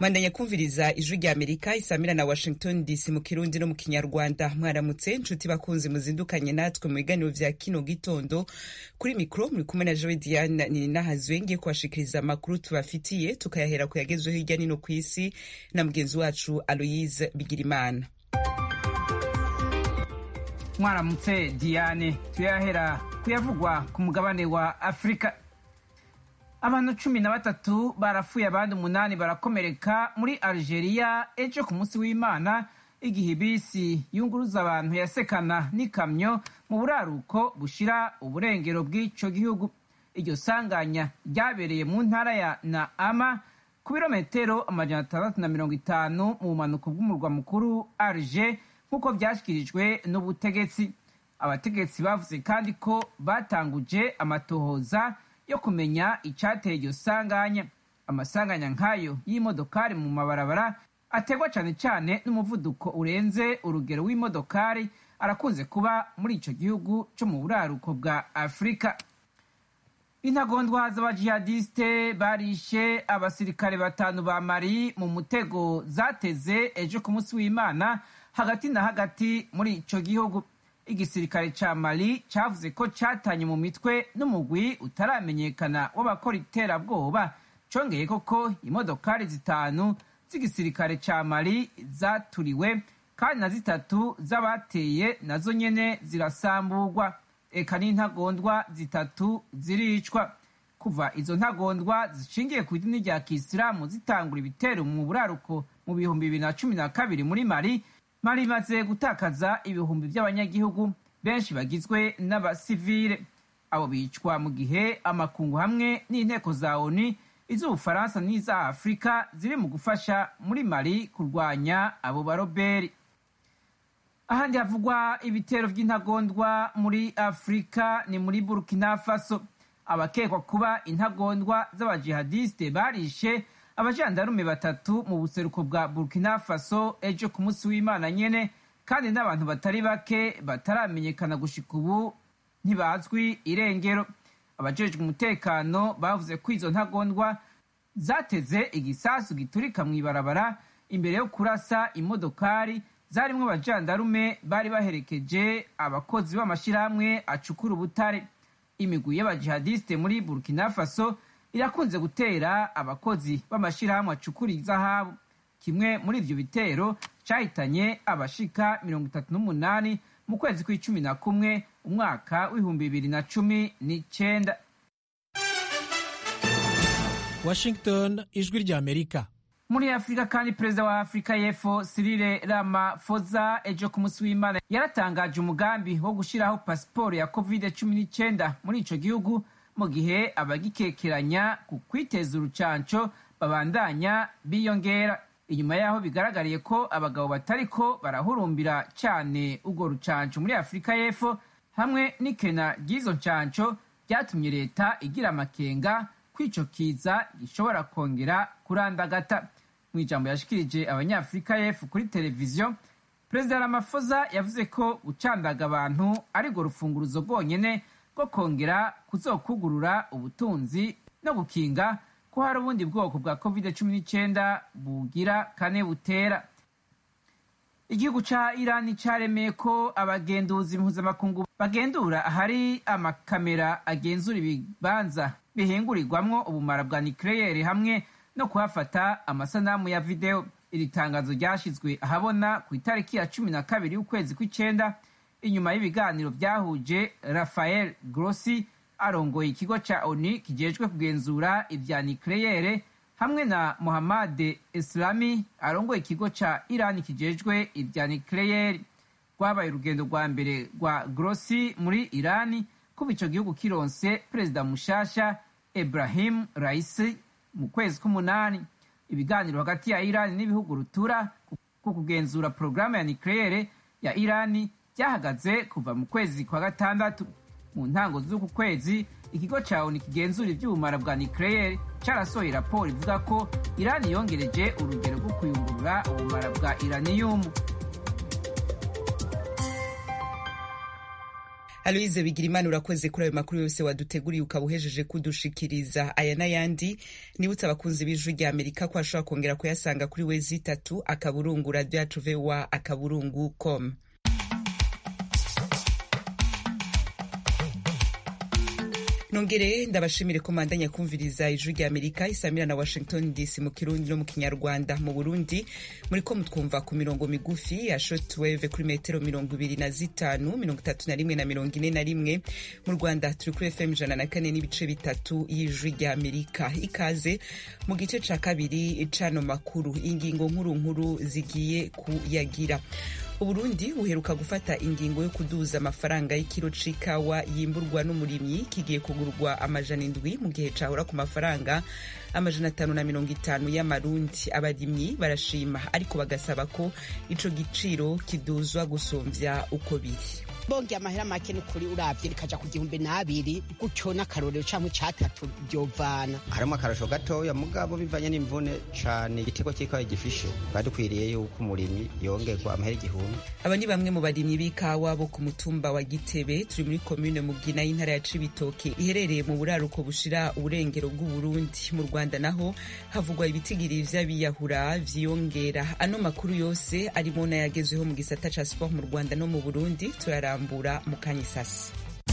bandanya kumviriza ijwi rya amerika isamira na washington dc mu kirundi no mu kinyarwanda mwaramutse nshuti bakunzi muzindukanye natwe mu biganiro vya kino gitondo kuri mikro muri kumwe na joe diane ninahazwe ngiye kubashikiriza amakuru tubafitiye tukayahera ku yagezweho hirya nino ku isi na mugenzi wacu aloyise bigirimana mwaramutse diane tuyahera kuyavugwa ku mugabane wa afurika abantu cumi na batatu barapfuye abandi umunani barakomereka muri algeria ejo ku munsi w'imana igihe bisi yunguruza abantu yasekana n'ikamyo mu buraruko bushira uburengero bw'ico gihugu iryo sanganya ryabereye mu ntara ya naama ku birometero amajana atandatu na mirongo itanu mu bumanuko bw'umurwa mukuru alger nk'uko vyashyikirijwe n'ubutegetsi abategetsi bavuze kandi ko batanguje amatohoza yo kumenya icyateye iryo sanganya amasanganya nk'ayo y'imodokari mu mabarabara ategwa cyane cyane n'umuvuduko urenze urugero w'imodokari arakunze kuba muri icyo gihugu cyo mu buraruko bwa afurika intagondwa z'abajihadiste barishe abasirikare batanu ba mari mu mutego zateze ejo ku munsi w'imana hagati na hagati muri icyo gihugu igisirikare ca mali cavuze ko catanye mu mitwe n'umugwi utaramenyekana w'abakora iterabwoba congeye koko imodokari zitanu z'igisirikare ca mali zaturiwe kandi na zitatu z'abateye nazo nyene zirasamburwa eka n'intagondwa zitatu ziricwa kuva izo ntagondwa zishingiye ku idini rya kisilamu zitangura ibitero mu buraruko mu bihumbi bibiri na cumi na kabiri muri mali mali imaze gutakaza ibihumbi by'abanyagihugu benshi bagizwe n'abasivile abo bicwa mu gihe amakungu hamwe n'inteko za oni iz'ubufaransa n'iza afurika ziri mu gufasha muri mali kurwanya abo baroberi ahandi havugwa ibitero by'intagondwa muri afurika ni muri burkina faso abakekwa kuba intagondwa z'abajihadiste barishe abajandarume batatu mu buseruko bwa burkina faso ejo ku munsi w'imana nyene kandi n'abantu batari bake bataramenyekana gushika ubu ntibazwi irengero abajejwe umutekano bavuze ko izo ntagondwa zateze igisasu giturika mu ibarabara imbere yo kurasa imodokari zarimwo abajandarume bari baherekeje abakozi b'amashirahamwe acukura ubutare imigwi y'abajihadiste muri burkina faso irakunze gutera abakozi b'amashirahamwe acukura izahabu kimwe muri ivyo bitero cahitanye abashika mirongo itatu n'umunani mu kwezi kw'icumi na kumwe umwaka w'ibihumbi bibiri na cumi n'icenda washington ijwi rya amerika muri afurika kandi perezida wa afurika y'epfo sirile ramafoza ejo ku munsi w'imana yaratangaje umugambi wo gushyiraho pasiporo ya covid cumi n'icyenda muri ico gihugu mu gihe abagikekeranya ku kwiteza urucanco babandanya biyongera inyuma yaho bigaragariye ko abagabo batariko barahurumbira cyane urwo rucanco muri afurika y'epfo hamwe n'ikena ry'izo ncanco byatumye leta igira amakenga kwico kiza gishobora kongera kurandagata mu ijambo yashikirije abanyafurika y'epfo kuri televiziyo perezida ramafoza yavuze ko gucandaga abantu ari rwo rufunguruzo rwonyene rwo kongera kuzokugurura ubutunzi no gukinga ko hari ubundi bwoko bwa covid cumi n'icyenda bugira kane butera igihugu ca irani caremeye ko abagenduzi mpuzamakungu bagendura ahari amakamera agenzura ibibanza bihingurirwamwo ubumara bwa nikleyeri hamwe no kuhafata amasanamu ya videwo iri tangazo ryashyizwe ahabona ku itariki ya cumi na kabiri y'ukwezi kw'icenda inyuma y'ibiganiro byahuje rafael grossi arongoye ikigo ca oni kijejwe kugenzura ivya nikleyere hamwe na muhammad islami arongoye ikigo ca irani kijejwe ivya nikleyeri rwabaye urugendo rwa mbere rwa grossi muri irani kuva ico gihugu kironse perezida mushasha ibrahim raisi mu kwezi k'umunani ibiganiro hagati ya irani n'ibihugu rutura ku kugenzura porogaramu ya nikleyere ya irani byahagaze kuva mu kwezi kwa gatandatu mu ntango z'uku kwezi ikigo ca oni kigenzura ivy'ubumara bwa nikleyeri carasohoye raporo ivuga ko irani yongereje urugero rwo kuyungurura ubumara bwa iraniyumu aloise bigirimana urakoze kuri ayo makuru yose waduteguriye ukaba uhejeje kudushikiriza aya n'ayandi nibutse abakunzi b'ijwi rya amerika ko ashobora kongera kuyasanga kuri wezi itatu akaburungu radio yacu voa akaburungu com nongere ndabashimire ko mandanya kumviriza ijwi rya amerika isamira na washington dc mu kirundi no mu kinyarwanda mu burundi muri ko mutwumva ku mirongo migufi ya shortwave kuri metero mirongo ibiri na zitanu mirongo itatu na rimwe na mirongo ine na rimwe mu rwanda turi kuri fm ijana na kane n'ibice bitatu y'ijwi rya amerika ikaze mu gice ca kabiri cano makuru ingingo nkuru nkuru zigiye kuyagira uburundi buheruka gufata ingingo yo kuduza amafaranga y'ikiro c'ikawa yimburwa n'umurimyi kigiye kugurwa amajana indwi mu gihe cahora ku mafaranga amajana atanu na mirongo itanu y'amarundi abarimyi barashima ariko bagasaba ko ico giciro kiduzwa gusumvya uko biri bongeye amahera make n'ukuri uravye rikaja ku gihumbi n'abiri gutyo n'akarorero canke catatu vyovana harimo akarasho gatoya mugabo bivanye n'imvune cane igitego c'ikawa gifishe twari dukwiriye yuko umurimyi yongerwa amahera igihumbi aba ni bamwe mu barimyi b'ikawa bo ku mutumba wa gitebe turi muri komine mugina y'intara ya cibitoke iherereye mu buraruko bushira uburengero bw'uburundi mu rwanda naho havugwa ibitigiri vy'abiyahura vyiyongera ano makuru yose arimo n'ayagezweho mu gisata ca sport mu rwanda no mu burundi turara kurambura mu kanyisasi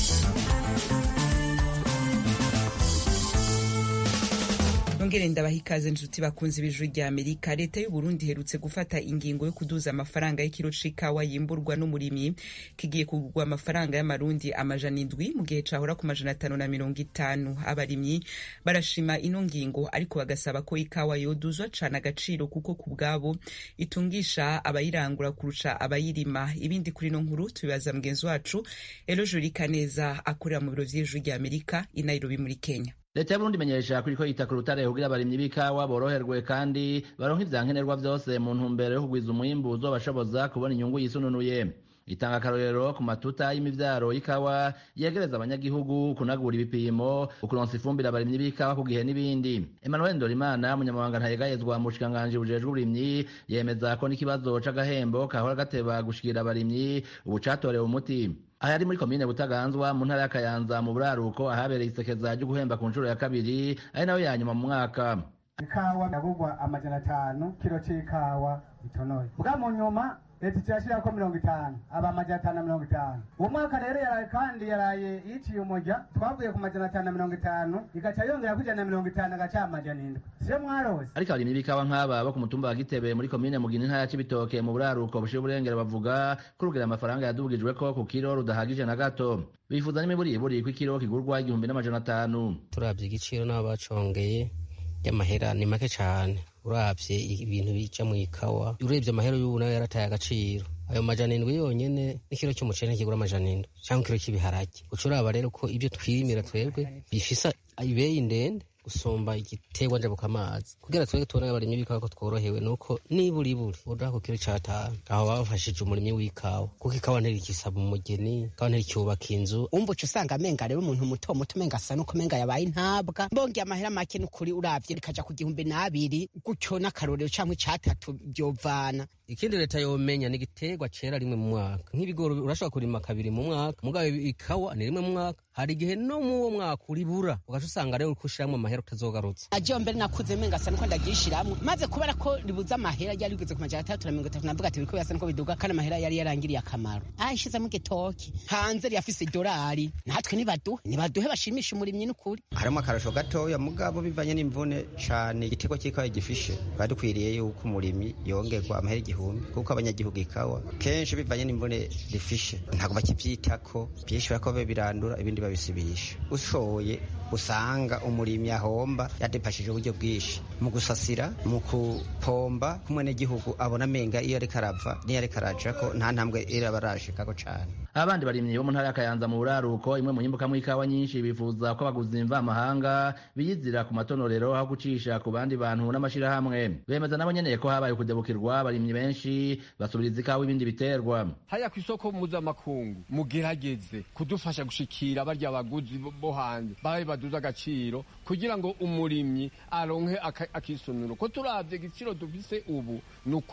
nongere ndabaha ikaze nshuti bakunzi b'ijuru rya amerika leta y'uburundi iherutse gufata ingingo yo kuduza amafaranga y'ikiro c'ikawa yimburwa n'umurimyi kigiye kugurwa amafaranga y'amarundi amajana indwi mu gihe cahora ku majana atanu na mirongo itanu abarimyi barashima ino ngingo ariko bagasaba ko ikawa yoduzwa cane agaciro kuko ku bwabo itungisha abayirangura kurusha abayirima ibindi kuri ino nkuru tubibaza mugenzi wacu elo jurika neza akorera mu biro vy'ijuru rya amerika i nairobi muri kenya leta y'uburundi imenyesha ko iriko yita ku rutare kugira abarimyi b'ikawa boroherwe kandi baronka ivyankenerwa vyose mu ntumbero yo kugwiza umwimbu uzobashoboza kubona inyungu yisununuye itanga akarorero ku matuta y'imivyaro y'ikawa yegereza abanyagihugu kunagura ibipimo ukuronsa ifumbire abarimyi b'ikawa ku gihe n'ibindi emmanuel ndorimana umunyamabanga ntayegayezwa mu bushikiranganji bujejwe uburimyi yemeza ko n'ikibazo c'agahembo kahora gateba gushikira abarimyi ubu catorewe umuti aha yari muri komine butaganzwa mu ntara y'akayanza mu buraruko ahabereye isekeza ryo guhemba ku nshuro ya kabiri ari nayo ya nyuma mu mwaka ikawa yagurwa amajana atanu kiro c'ikawa itonoye bwa mu nyuma leta icirashirako mirongo itanu aba amajana atanu na mirongo itanu uwo mwaka rero yaraye kandi yaraye yiciye umurya twavuye ku majana atanu na mirongo itanu igaca yongera kwijana na mirongo itanu agaca amajana indwi siyo mwarose ariko abarimyi b'ikawa nk'aba bo ku mutumba wa gitebe muri komine mugina intara ya cibitoke mu buraruko bushira uburengero bavuga ko urugero amafaranga yadubwijweko ku kiro rudahagije na gato bifuza n'imiburiburi ko ikiro kigurwa igihumbi n'amajana atanu turavye igiciro n'abo bacongeye y'amahera ni make cane uravye ibintu bija mu ikawa urebye amahera y'ubu nayo yarataye agaciro ayo majana indwi yonyene n'ikiro c'umuceri ntikigura amajana indwi canke ikiro c'ibiharage uca uraba rero ko ivyo twirimira twebwe bifisa ibeyi ndende gusumba igiterwa njabukamazi kugira twebwe tubone abarimyi b'ikawa ko tworohewe nuko niburiburi uduha ku kiro c'atanu aho babafashije umurimyi w'ikawa kuko ikawa ntirikisaba umugeni ikawa ntiricyubaka inzu umva uca usanga amenga rero umuntu muto muto umenga asa nuko umenga yabaye intabwa mbongeye amahera make n'ukuri uravye rikaja ku gihumbi n'abiri gutyo n'akarorero canke catatu vyovana ikindi leta yomenya ni igiterwa cera rimwe mu mwaka nk'ibigori urashobora kurima kabiri mu mwaka mugabo ikawa ni rimwe mu mwaka hari igihe no mu uwo mwaka uribura ugaca usanga rero uriko ushiramwo amahera utazogarutse ajewe mbere nakuze menga asa nuko ndagishiramwo maze kubera ko ribuze amahera ryari rigeze ku majana atandatu na mirongo itatu navuga ati biriko birasa nuko biduga kandi amahera yari yarangiriye akamaro ayishizemo igitoki hanze riyafise idolari natwe nibaduhe nibaduhe bashimisha umurimyi n'ukuri harimo akarasho gatoya mugabo bivanye n'imvune cane igitego c'ikawa gifishe twari dukwiriye yuko umurimyi yongerwa amahera igihumbi kuko abanyagihugu ikawa kenshi bivanye n'imvune rifishe ntabwo bakivyitako vyinshi bariko birandura ibindi babisibisha ushoye usanga umurimyi ahomba yadepashije uburyo bwinshi mu gusasira mu kupomba kumwenegihugu abona amenga iyo ariko arava niyo ariko arajako nta ntambwe iraba arashikako cane abandi barimyi bo mu ntara y'akayanza mu buraruko imwe mu nyimbukamwo ikawa nyinshi bifuza ko abaguzi mvamahanga biyizira ku matonorero aho gucisha ku bandi bantu n'amashirahamwe bemeza nabo nyene ko habaye ukudebukirwa abarimyi benshi basubiriza ikawa ibindi biterwa haya ku isoko mpuzamakungu mugerageze kudufasha gushikira barya abaguzi bo hanze babe baduza agaciro kugira ngo umurimyi aronke akisunuro ko turavye igiciro dufise ubu ni ukuri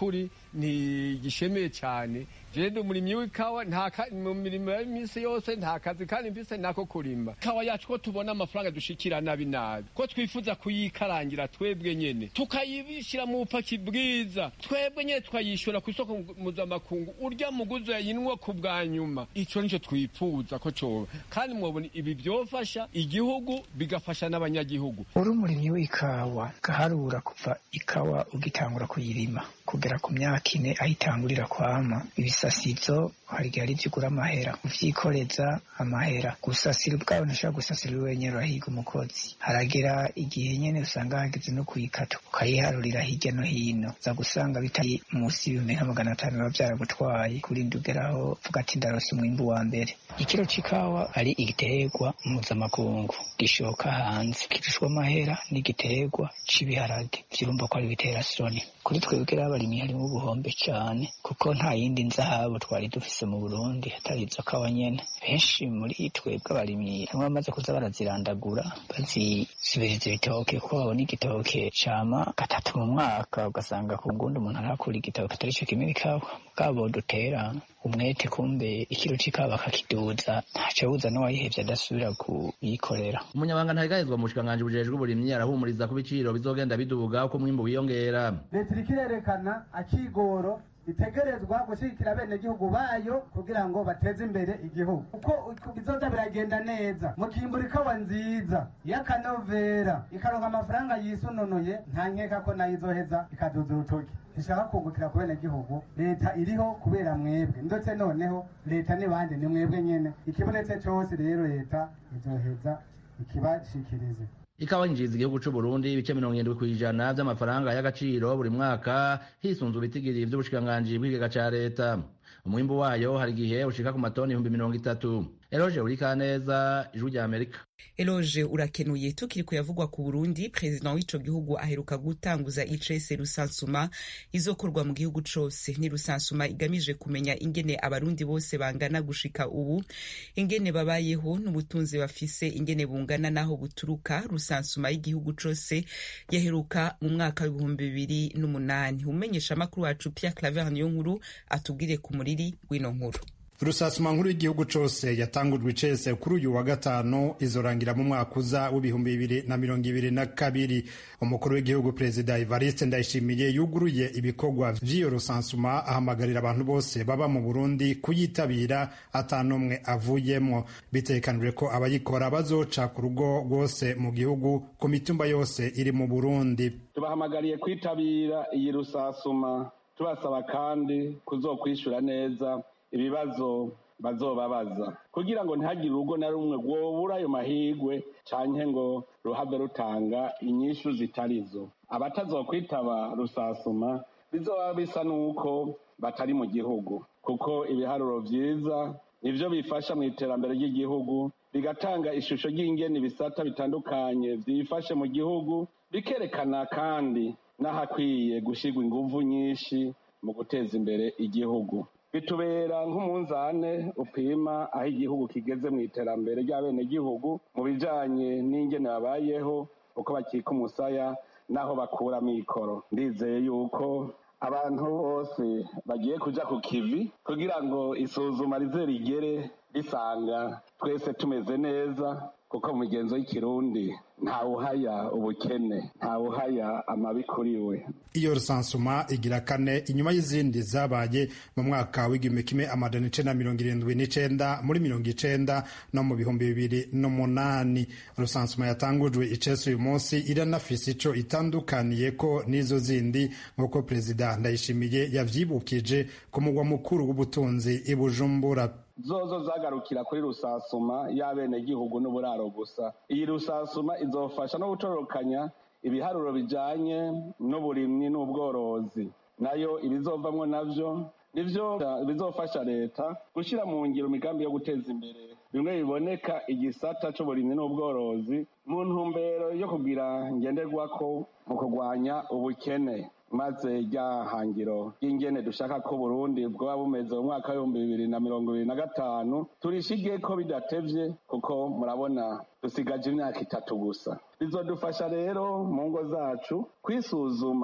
ntigishemeye cyane jewe ndi umurimyi w'ikawa nta ka- mu mirimo y'iminsi yose nta kazi kandi mfise nako kurima ikawa yacu ko tubona amafaranga dushikira nabi nabi ko twifuza kuyikarangira twebwe nyene tukayibishyira mu bupaki bwiza twebwe nyene tukayishyura ku isoko mpuzamakungu urya muguzi yayinwa ku bwa nyuma ico nico twifuza ko coba kandi mwobona ibi vyofasha igihugu bigafasha n'abanyagihugu uri umurimyi w'ikawa gaharura kuva ikawa ugitangura kuyirima kugera ku myaka ine aho itangurira kwama ibisasizo hari igihe ari byo ugura amahera uvyikoreza amahera gusasira ubwawe ntushobora gusasira uri wenyene urahiga umukozi haragera igihe nyene usanga hageze no kuyikata ukayiharurira hirya no hino za gusanga bitari munsi y'ibihumbi nka magana atanu biba vyaragutwaye kurinda ugeraho uvuga ati ndarose umwimbu wa mbere ikiro c'ikawa ari igiterwa mpuzamakungu gishoka hanze kirushwa amahera n'igiterwa c'ibiharage vyurumva ko ari bitera soni kuri twebwe rero abarimyi harimo ubuhombe cane kuko nta yindi nzahabu twari dufise mu burundi atari izo kawa nyene benshi muri twebwe abarimyi bamwe bamaze kuza barazirandagura bazisubiriza ibitoke kuko babona igitoke cama gatatu mu mwaka ugasanga ku ngundi umuntu arakura igitoke atari co kimwe ikawa bwabo dutera umwete kumbe ikiro c'ikawa bakakiduza ntaco buza n'uwayihevye adasubira kuyikorera umunyabanga ntahigahizwa mu bushikiranganji bujejwe uburimyi arahumuriza ko ibiciro bizogenda biduga uko umwimbu wiyongera leta iriko irerekana akigoro itegerezwa gushigikira abenegihugu bayo kugira ngo bateze imbere igihugu uko uko bizoza biragenda neza mukimbura ikawa nziza y'akanovera ikaronka amafaranga yisununuye nta nkeka ko nayo izoheza ikaduza urutoki ishaka kungukira ku benegihugu leta iriho kubera mwebwe ndetse noneho leta n'ibandi ni mwebwe nyene ikibonetse cose rero leta izoheza ikibashikirize ikawa yinjiriza igihugu c'u Burundi ibice mirongo irindwi kw'ijana vy'amafaranga y'agaciro buri mwaka hisunzwe ibitigiri vy'ubushikiranganji bw'ikigega ca leta umwimbu wayo hari igihe ushika ku matoni ibihumbi mirongo itatu eroje urikaneza ijwi rya amerika eloge urakenuye tukiri kuyavugwa ku burundi perezida w'ico gihugu aheruka gutanguza icese rusansuma izokorwa mu gihugu cose ni rusansuma igamije kumenya ingene abarundi bose bangana gushika ubu ingene babayeho n'ubutunzi bafise ingene bungana n'aho buturuka rusansuma y'igihugu cose yaheruka mu mwaka w'ibihumbi bibiri n'umunani umenyesha amakuru wacu pierre claver niyo nkuru atubwire ku muriri w'ino nkuru rusasuma nkuru y'igihugu cose yatangujwe icese kuri uyu wa gatanu izorangira mu mwaka uza w'ibihumbi bibiri na mirongo ibiri na kabiri umukuru w'igihugu perezida evariste ndayishimiye yuguruye ibikorwa vy'iyo rusansuma ahamagarira abantu bose baba mu burundi kuyitabira atanumwe avuyemwo bitekanijwe ko abayikora bazoca ku rugo rwose mu gihugu ku mitumba yose iri mu burundi tubahamagariye kwitabira iyi rusasuma tubasaba kandi kuzokwishura neza ibibazo bazobabaza kugira ngo ntihagire urugo na rumwe rwobura ayo mahigwe canke ngo ruhave rutanga inyishu zitarizo abatazokwitaba rusasuma bizoba bisa n'uko batari mu gihugu kuko ibiharuro vyiza nivyo bifasha mu iterambere ry'igihugu bigatanga ishusho ry'ingene ibisata bitandukanye vyifashe mu gihugu bikerekana kandi n'ahakwiye gushirwa inguvu nyinshi mu guteza imbere igihugu bitubera nk'umunzane upima aho igihugu kigeze mu iterambere ry'abenegihugu mu bijanye n'ingene babayeho uko bakika umusaya n'aho bakura amikoro ndizeye yuko abantu bose bagiye kuja ku kivi kugira ngo isuzuma rize rigere risanga twese tumeze neza kuko mu migenzo y'ikirundi ntawuhaya ubukene ntawuhaya amabi kuri we iyo rusansuma igira kane inyuma y'izindi zabaye mu mwaka w'igihumbi kimwe amajana icenda mirongo irindwi n'icenda muri mirongo icenda no mu bihumbi bibiri n'umunani rusansuma yatangujwe icese uyu munsi iranafise ico itandukaniye ko n'izo zindi nk'uko perezida ndayishimiye yavyibukije ku mugwa mukuru w'ubutunzi i bujumbura zozo zagarukira kuri rusasuma y'abenegihugu n'uburaro gusa iyi rusasuma izofasha no gutororokanya ibiharuro bijanye n'uburimyi n'ubworozi nayo ibizovamwo navyo nivyo bizofasha leta gushira mu ngiro imigambi yo guteza imbere bimwe biboneka igisata c'uburimyi n'ubworozi mu ntumbero yo kugira ngenderwako mu kurwanya ubukene maze rya hangiro ry'ingene dushaka ko Burundi bwoba bumeze mu mwaka w'ibihumbi bibiri na mirongo ibiri na gatanu turishige ko bidatevye kuko murabona dusigaje imyaka itatu gusa bizodufasha rero mu ngo zacu kwisuzuma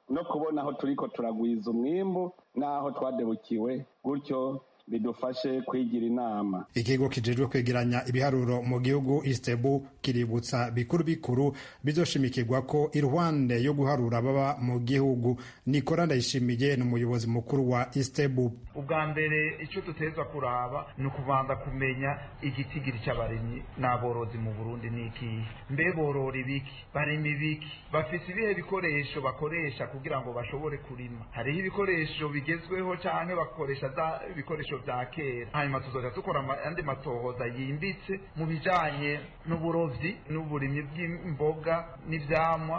no kubona aho turiko turagwiza umwimbu n'aho twadebukiwe gutyo bidufashe kwigira inama ikigo kijejwe kwegeranya ibiharuro mu gihugu istebu kiributsa bikuru bikuru bizoshimikirwa ko iruhande yo guharura baba mu gihugu nikora ndayishimiye ni umuyobozi mukuru wa istebu ubwa mbere icyo dutegerezwa kuraba ni ukubanza kumenya igitigiri cy'abarimyi n'aborozi mu burundi ni ikihe mbe borora ibiki barima ibiki bafite ibihe bikoresho bakoresha kugira ngo bashobore kurima hariho ibikoresho bigezweho cyangwa bakoresha za ibikoresho bya kera hanyuma tuzoja dukora andi matohoza yimbitse mu bijanye n'uburovyi n'uburimyi bw'imboga n'ivyamwa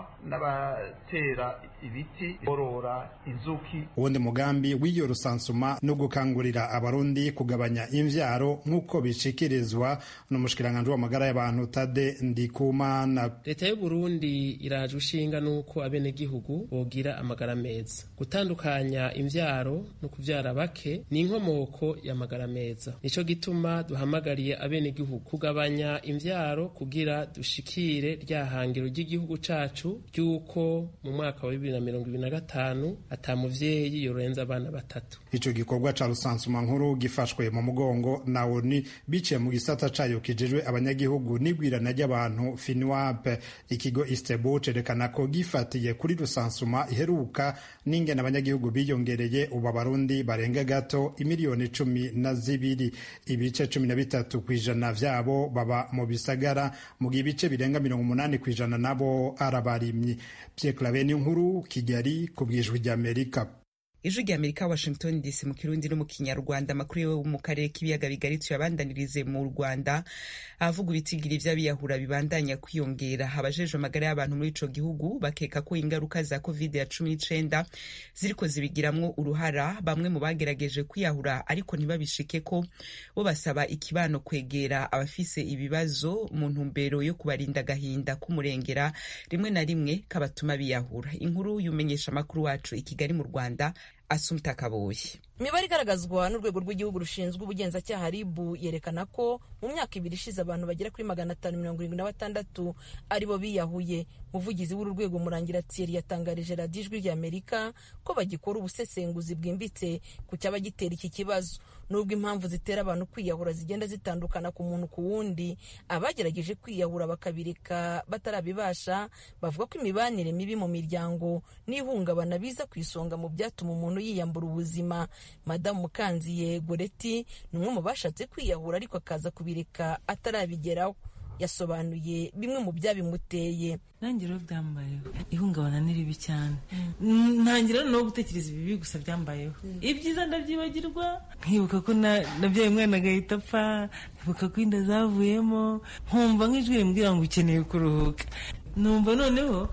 n'abatera ibiti borora inzuki uwundi mugambi w'iyo rusansuma no gukangurira abarundi kugabanya imvyaro nk'uko bishikirizwa n'umushikiranganji w'amagara y'abantu tade ndikumana leta y'uburundi iraje ushinga n'uko abenegihugu bogira amagara meza gutandukanya imvyaro no kuvyara bake ni inkomoko y'amagara meza nico gituma duhamagariye abenegihugu kugabanya imvyaro kugira dushikire rya hangiro ry'igihugu cacu ry'uko mu mwaka wa bibiri na mirongo ibiri na gatanu ata muvyeyi yorenza abana batatu ico gikorwa ca rusansuma nkuru gifashwe mu mugongo na oni biciye mu gisata cayo kijejwe abanyagihugu n'igwirana ry'abantu finwap ikigo istebu cerekana ko gifatiye kuri rusansuma iheruka n'ingene abanyagihugu biyongereye ubu abarundi barenga gato imiliyoni cumi na zibiri ibice cumi na bitatu ku ijana vyabo baba mu bisagara mu gihe ibice birenga mirongo umunani ku ijana nabo ari abarimyi Pierre Claver nkuru Kigali ku bwijwi ry'Amerika ijwi rya amerika washington dc mu kirundi no mu kinyarwanda amakuru yo mu karere k'ibiyaga bigari tuyabandanirize mu rwanda ahavuga ibitigiri vy'abiyahura bibandanya kwiyongera abajejwe amagara y'abantu muri ico gihugu bakeka ko ingaruka za covid ya cumi n'icenda ziriko zibigiramwo uruhara bamwe mu bagerageje kwiyahura ariko ntibabishike ko bo basaba ikibano kwegera abafise ibibazo mu ntumbero yo kubarinda agahinda k'umurengera rimwe na rimwe kabatuma biyahura inkuru y'umenyesha amakuru wacu i kigali mu rwanda asumta kaboyi imibare igaragazwa n'urwego rw'igihugu rushinzwe ubugenzacyaha ribu yerekana ko mu myaka ibiri ishize abantu bagera kuri magana atanu mirongo irindwi na batandatu aribo biyahuye umuvugizi w'uru rwego murangira thierry yatangarije radiyo ijwi rya amerika ko bagikora ubusesenguzi bwimbitse ku cyaba gitera iki kibazo nubwo impamvu zitera abantu kwiyahura zigenda zitandukana ku muntu ku wundi abagerageje kwiyahura bakabireka batarabibasha bavuga ko imibanire mibi mu miryango n'ihungabana biza ku isonga mu byatuma umuntu yiyambura ubuzima madamu mukanziye goreti ni umwe mu bashatse kwiyahura ariko akaza kubireka atarabigeraho yasobanuye bimwe mu byabimuteye nanjye rero byambayeho ihungabana ni ribi cyane ntangira no gutekereza ibibi gusa byambayeho ibyiza ndabyibagirwa nkibuka ko nabyaye umwana agahita apfa nkibuka ko inda zavuyemo nkumva nk'ijwi rimbwira ngo ukeneye kuruhuka numva noneho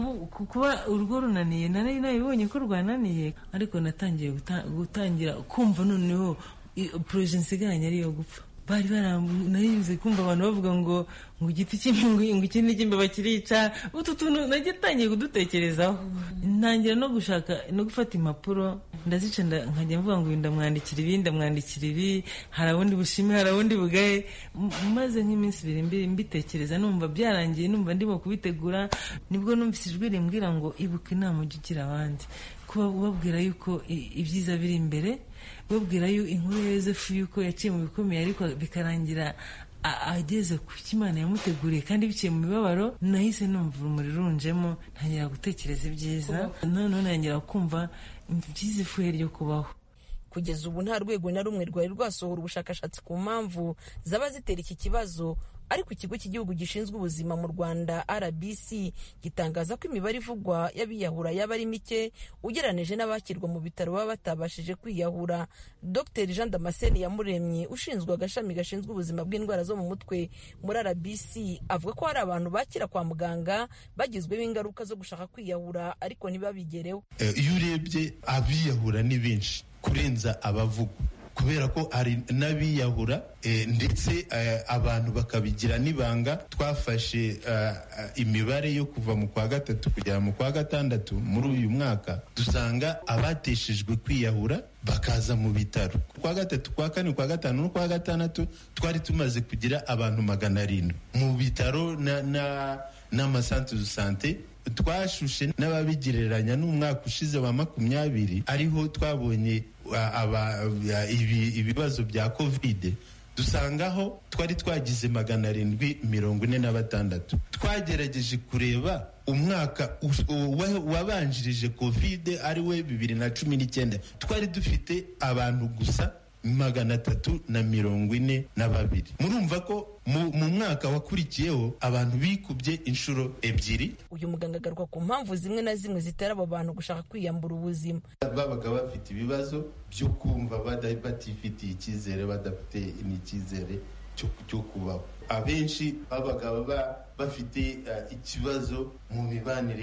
kuba urugo runaniye nari nabibonye ko rwananiye ariko natangiye gutangira kumva noneho poroje nsigaranye ariyo gupfa bari baranayibuze kumva abantu bavuga ngo ngo igiti cy'imbingo ngo ikindi cy'imbeba kirica utu tuntu najya atangiye kudutekerezaho ntangira no gushaka no gufata impapuro ndazica nkajya mvuga ngo ndamwandikira ibi ndamwandikira ibi hari abundi bushime hari abundi bugaye maze nk'iminsi ibiri mbiri mbitekereza numva byarangiye numva ndimo kubitegura nibwo numvise ijwi rimbwira ngo ibuka inama ujya ugira abandi kuba ubabwira yuko ibyiza biri imbere babwira yo inkuru ya yosefu yuko yaciye mu bikomeye ariko bikarangira ageze ku cyo imana yamuteguriye kandi biciye mu mibabaro nahise numva urumuri runjemo ntangira gutekereza ibyiza noneho ntangira kumva byiza ifuhe ryo kubaho kugeza ubu nta rwego na rumwe rwari rwasohora ubushakashatsi ku mpamvu zaba zitera iki kibazo ariko ikigo cy'igihugu gishinzwe ubuzima mu rwanda rbc gitangaza ko imibare ivugwa y'abiyahura yaba ari mike ugereranije n'abakirwa mu bitaro baba batabashije kwiyahura dr jean damascene yamuremye ushinzwe agashami gashinzwe ubuzima bw'indwara zo mu mutwe muri rbc avuga ko hari abantu bakira kwa muganga bagizweho ingaruka zo gushaka kwiyahura ariko ntibabigereho iyo urebye abiyahura ni benshi kurenza abavugwa kubera ko hari n'abiyahura ndetse abantu bakabigira n'ibanga twafashe imibare yo kuva mu kwa gatatu kugera mu kwa gatandatu muri uyu mwaka dusanga abateshejwe kwiyahura bakaza mu bitaro kwa gatatu kwa kane kwa gatanu no kwa gatandatu twari tumaze kugira abantu magana arindwi mu bitaro na n'amasantere de sante twashushe n'ababigereranya n'umwaka ushize wa makumyabiri ariho twabonye ibibazo bya kovide dusangaho twari twagize magana arindwi mirongo ine na batandatu twagerageje kureba umwaka wabanjirije kovide ari we bibiri na cumi n'icyenda twari dufite abantu gusa magana atatu na mirongo ine na babiri murumva ko mu mwaka wakurikiyeho abantu bikubye inshuro ebyiri uyu muganga agaruka ku mpamvu zimwe na zimwe zitera abo bantu gushaka kwiyambura ubuzima babaga bafite ibibazo byo kumva batifitiye icyizere badafite n'icyizere cyo kubaho abenshi babaga bafite ikibazo mu mibanire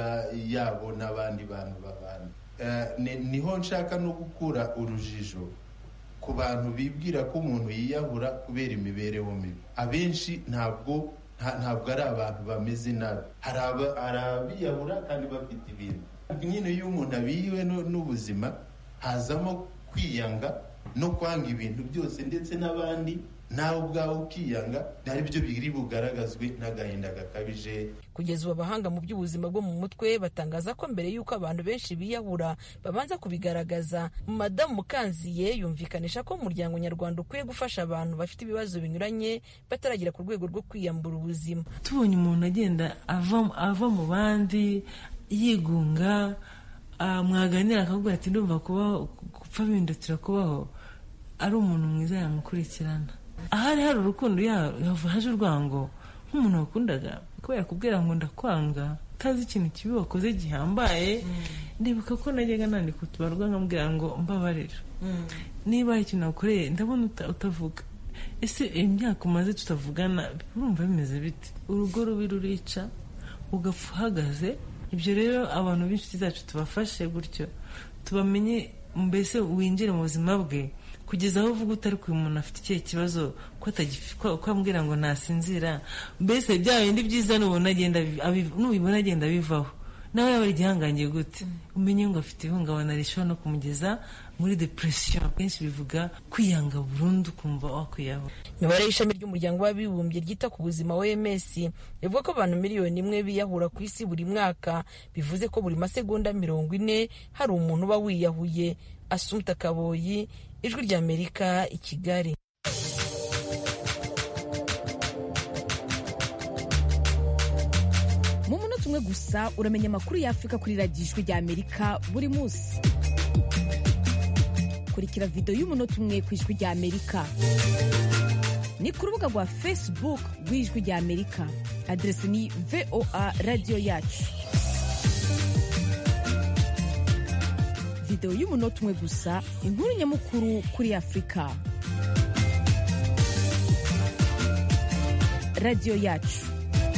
yabo n'abandi bantu babana niho nshaka no gukura urujijo ku bantu bibwira ko umuntu yiyahura kubera imibereho mibi abenshi ntabwo ntabwo ari abantu bameze nabi hari abiyahura kandi bafite ibintu nyine iyo umuntu abihiwe n'ubuzima hazamo kwiyanga no kwanga ibintu byose ndetse n'abandi nawe ubwawe ukiyanga ari byo biri bugaragazwe n'agahinda gakabije kugeza ubu abahanga mu by'ubuzima bwo mu mutwe batangaza ko mbere y'uko abantu benshi biyahura babanza kubigaragaza madamu mukanziye yumvikanisha ko umuryango nyarwanda ukwiye gufasha abantu bafite ibibazo binyuranye bataragera ku rwego rwo kwiyambura ubuzima tubonye umuntu agenda ava mu bandi yigunga mwaganira akakubwira ati ndumva kubaho gupfa bindutira kubaho ari umuntu mwiza yamukurikirana ahari hari urukundo haje urwango nk'umuntu wakundaga kubera kubwira ngo ndakwanga utazi ikintu kibi wakoze gihambaye ndibuka ko najyaga nandika utubarwa nkamubwira ngo mbabarira niba hari ikintu wakoreye ndabona utavuga ese imyaka umaze tutavugana urumva bimeze bite urugo rubi rurica ugapfa uhagaze ibyo rero abantu b'inshuti zacu tubafashe gutyo tubamenye mbese winjire mu buzima bwe kugeza aho uvuga utari ku umuntu afite ikihe kibazo ko ambwira ngo ntasinzira mbese bya bindi byiza nubibona agenda bivaho nawe yaba ari igihangange gute umenye ngo afite ihungabana rishobora no kumugeza muri depression kenshi bivuga kwiyanga burundu kumva wakwiyaho imibare y'ishami ry'umuryango w'abibumbye ryita ku buzima oms rivuga ko abantu miliyoni imwe biyahura ku isi buri mwaka bivuze ko buri masegonda mirongo ine hari umuntu uba wiyahuye asumta kaboyi ijwi ry'amerika i kigali mu munota umwe gusa uramenya amakuru y'afurika kuri radiyo ijwi ry'amerika buri munsi kurikira videwo y'umunota umwe ku ijwi ry'amerika ni ku rubuga rwa facebook rw'ijwi ry'amerika aderesi ni voa radiyo yacu videwo y'umunota umwe gusa inkuru nyamukuru kuri afurika radiyo yacu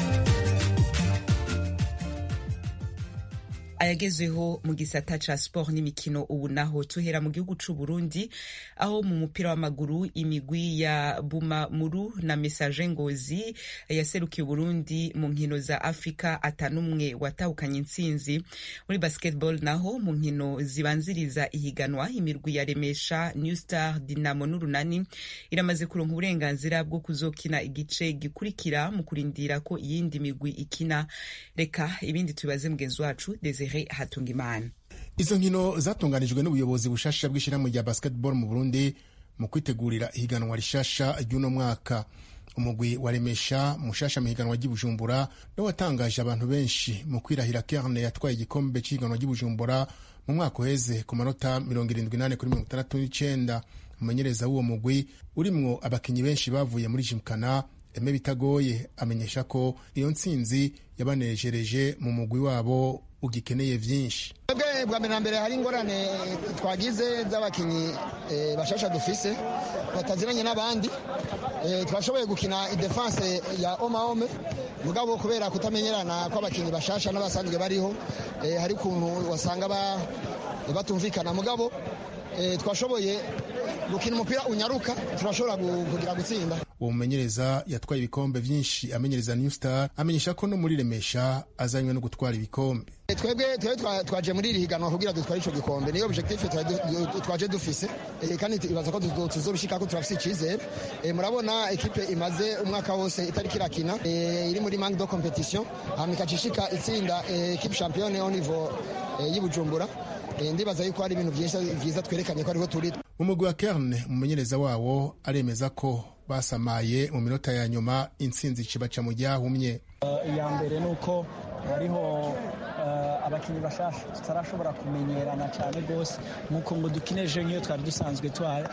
ayagezweho mu gisata ca sport n'imikino ubu naho tuhera mu gihugu c'u Burundi aho mu mupira w'amaguru imigwi ya Bumamuru na Message Ngozi yaserukiye Burundi mu nkino za Afrika atanumwe watahukanye intsinzi muri basketball naho mu nkino zibanziriza ihiganwa imirwi ya Remesha New Star Dinamo n'Urunani iramaze kuronka uburenganzira bwo kuzokina igice gikurikira mu kurindira ko iyindi migwi ikina reka ibindi tubibaze mugenzi wacu Desire Hatungimana izo nkino zatunganijwe n'ubuyobozi bushasha bw'ishyirahamwe rya basketball mu Burundi mu kwitegurira ihiganwa rishasha ry'uno mwaka umugwi wa Remesha mushasha mu higanwa ry'Ibujumbura no watangaje abantu benshi mu kwirahira Kerne yatwaye igikombe cy'ihiganwa ry'Ibujumbura mu mwaka uheze ku manota 78 kuri 69 umumenyereza w'uwo mugwi urimwo abakinyi benshi bavuye muri Jimkana Eme Bitagoye amenyesha ko iyo ntsinzi yabanejereje mu mugwi wabo ugikeneye vyinshi twebwe bwa mbere na mbere hari ingorane twagize z'abakinnyi bashasha dufise bataziranye n'abandi twashoboye gukina idefanse ya omaome mugabo kubera kutamenyerana kw'abakinnyi bashasha n'abasanzwe bariho hari ukuntu wasanga batumvikana mugabo twashoboye gukina umupira unyaruka turashobora kugira gutsinda uwo mumenyereza yatwaye ibikombe vyinshi amenyereza new star amenyesha ko no muri remesha azanywe no gutwara ibikombe twebwe twebwe twaje muri iri higanwa kugira dutware ico gikombe niyo objectif twaje dufise kandi ibaza ko tuzobishikako turafise icizere murabona ekipe imaze umwaka wose itariko irakina iri muri manque de competition hama ikacishika itsinda ekipe championne au niveau y'ibujumbura ndibaza yuko hari ibintu vyiza twerekanye ko ariho turi mu mugwi wa kerne umumenyereza wawo aremeza ko basamaye mu minota ya nyuma intsinzi cibaca mu ryahumye iya mbere ni uko hariho abakinnyi bashasha tutarashobora kumenyerana cyane rwose nk'uko ngo dukine ejo nk'iyo twari dusanzwe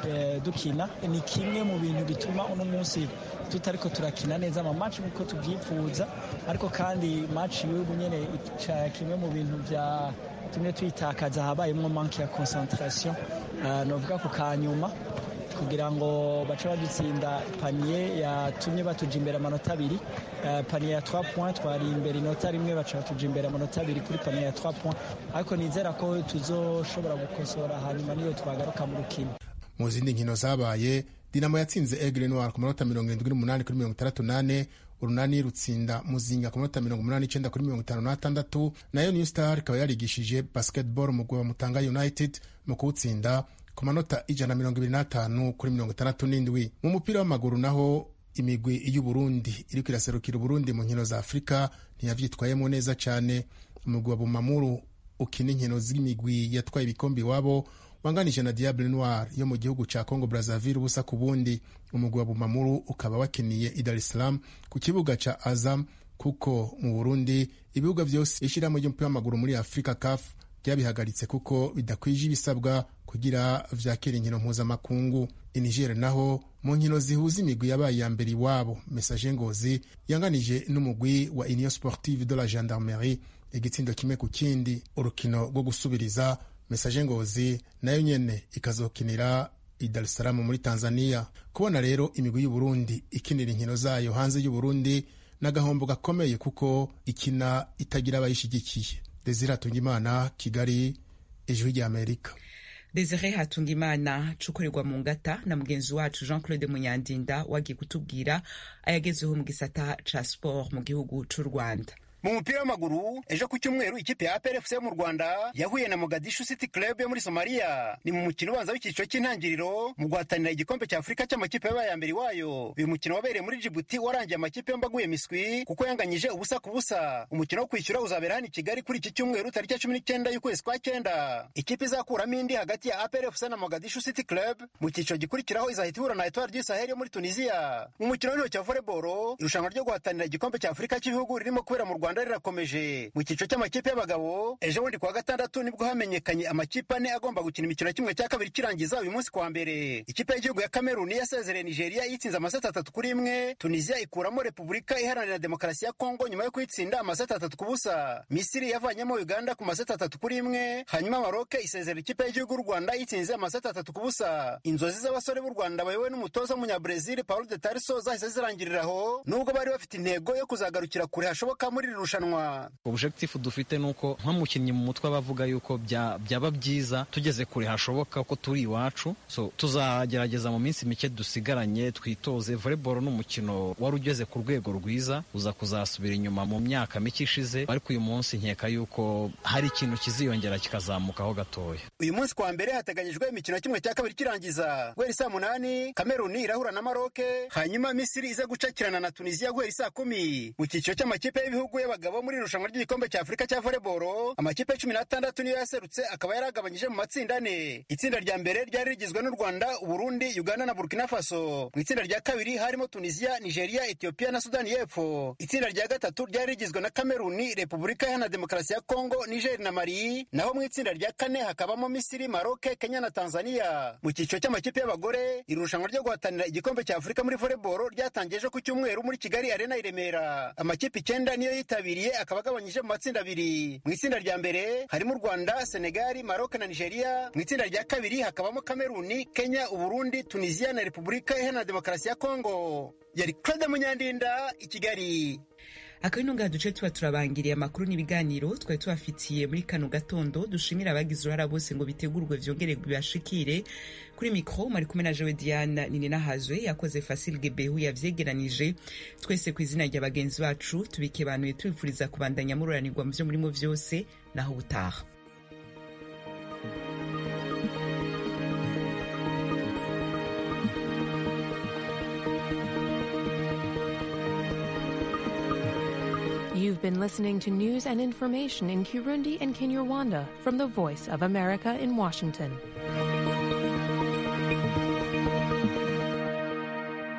dukina ni kimwe mu bintu bituma uno munsi tutariko turakina neza ama match nk'uko tubyifuza ariko kandi match y'ubu nyene kimwe mu bintu bya tumwe tuyitakaza habayemo manque ya concentration novuga ku kanyuma kugira ngo bace badutsinda paniye yatumye batuja imbere amanota abiri paniye ya 3 points twari imbere inota rimwe baca batuja imbere amanota abiri kuri paniye ya 3 points ariko nizera ko tuzoshobora gukosora hanyuma niyo twagaruka mu rukino mu zindi nkino zabaye dinamo yatsinze aigle noir ku manota mirongo irindwi n'umunani kuri mirongo itandatu n'ane urunani rutsinda muzinga ku manota mirongo umunani n'icenda kuri mirongo itanu n'atandatu nayo new star ikaba yarigishije basketball mu wa mutanga united mu kuwutsinda ku manota ijana na mirongo ibiri n'atanu kuri mirongo itandatu n'indwi mu mupira w'amaguru naho imigwi y'uburundi iriko iraserukira uburundi mu nkino za afurika ntiyavyitwayemo neza cane umugwi wa bumamuru ukina inkino z'imigwi yatwaye ibikombe iwabo wanganije na diable noir yo mu gihugu ca congo brazaville ubusa ku bundi umugwi wa bumamuru ukaba wakiniye i dar es salaam ku kibuga ca azam kuko mu burundi ibibuga vyose ishirahamwe ry'umupira w'amaguru muri afurika caf ryabihagaritse kuko bidakwije ibisabwa kugira vyakira inkino mpuzamakungu inigere naho mu nkino zihuza imigwi yabaye iya mbere iwabo mesaje ngozi yanganije n'umugwi wa union sportive de la gendarmerie igitsindo kimwe ku kindi urukino rwo gusubiriza mesaje ngozi nayo nyene ikazokinira i dar es salaam muri tanzania kubona rero imigwi y'uburundi ikinira inkino zayo hanze y'uburundi n'agahombo gakomeye kuko ikina itagira abayishigikiye desire atungimana kigali ijwi ry'amerika desire hatungimana cukorerwa mu ngata na mugenzi wacu jean claude munyandinda wagiye kutubwira ayagezeho mu gisata ca sport mu gihugu c'u rwanda mu mupira w'amaguru ejo ku cyumweru ikipe ya APRFC yo mu Rwanda yahuye na Mogadishu City Club yo muri Somalia ni mu mukino ubanza w'icyiciro cy'intangiriro mu guhatanira igikombe cya Afurika cy'amakipe yabaye ya mbere wayo uyu mukino wabereye muri Djibouti warangiye amakipe yombi aguye miswi kuko yanganyije ubusa ku busa umukino wo kwishyura uzabera hano i Kigali kuri iki cyumweru tariki ya cumi n'icyenda y'ukwezi kwa cyenda ikipe izakuramo indi hagati ya APRFC na Mogadishu City Club mu cyiciro gikurikiraho izahita ihura na Etoile du Sahel yo muri Tunisia mu mukino w'intoki wa volleyball irushanwa ryo guhatanira igikombe cya Afurika cy'ibihugu ririmo kubera mu Rwanda rirakomeje mu cyiciro cy'amakipe y'abagabo ejo bundi kuwa gatandatu nibwo hamenyekanye amakipe ane agomba gukina imikino kimwe cya kabiri kirangiza uyu munsi kuwa mbere ikipe y'igihugu ya kameruni yasezereye nigeria yitsinze amaseti atatu kuri imwe tunisia ikuramo repubulika iharanira demokarasi ya kongo nyuma yo kuyitsinda amaseti atatu ku busa misiri yavanyemo uganda ku maseti atatu kuri imwe hanyuma maroke isezera ikipe y'igihugu y'u rwanda yitsinze amaseti atatu ku busa inzozi z'abasore b'u rwanda bayobowe n'umutoza w'umunyabrazil paulo de tarso zahise zirangirira aho nubwo bari bafite intego yo kuzagarukira kure hashoboka muri iri rushanwa objectif dufite ni uko nk'umukinnyi mu mutwe bavuga yuko byaba byiza tugeze kure hashoboka ko turi iwacu so tuzagerageza mu minsi mike dusigaranye twitoze volleyball ni umukino wari ugeze ku rwego rwiza uza kuzasubira inyuma mu myaka mike ishize ariko uyu munsi nkeka yuko hari ikintu kiziyongera kikazamukaho gatoya uyu munsi kwa mbere hateganyijwe imikino kimwe cya kabiri kirangiza guhera saa munani kameruni irahura na maroke hanyuma misiri iza gucakirana na tunisiya guhera saa kumi mu cyiciro cy'amakipe y'ibihugu y'abagabo muri irushanwa ry'igikombe cya afurika cya volleyball amakipe cumi n'atandatu niyo yaserutse akaba yaragabanyije mu matsinda ane itsinda rya mbere ryari rigizwe n'u rwanda uburundi uganda na burkina faso mu itsinda rya kabiri harimo tunisiya nigeria etiyopiya na sudani y'epfo itsinda rya gatatu ryari rigizwe na kameruni repubulika iharanira demokarasi ya kongo niger na mali naho mu itsinda rya kane hakabamo misiri maroke kenya na tanzania mu cyiciro cy'amakipe y'abagore irushanwa ryo guhatanira igikombe cya afurika muri volleyball ryatangiye ejo ku cyumweru muri kigali arena i remera amakipe icyenda niyo yitabiriye akaba agabanyije mu matsinda abiri mu itsinda rya mbere harimo u rwanda senegali maroc na nigeria mu itsinda rya kabiri hakabamo kameruni kenya uburundi tunisiya na repubulika iharanira demokarasi ya kongo yari claude munyandinda i kigali akabino ngaha duce tuba turabangiriye amakuru n'ibiganiro twari tubafitiye muri kano gatondo dushimira abagize uruhara bose ngo bitegurwe vyongere bibashikire kuri mikro mari kumwe na jewe diana nininahazwe yakoze fasil gebehu yavyegeranije twese ku izina rya bagenzi bacu tubikebanuye tubifuriza kubandanya mururanirwa mu vyo murimo vyose naho ubutaha You've been listening to news and information in Kirundi and Kinyarwanda from the Voice of America in Washington.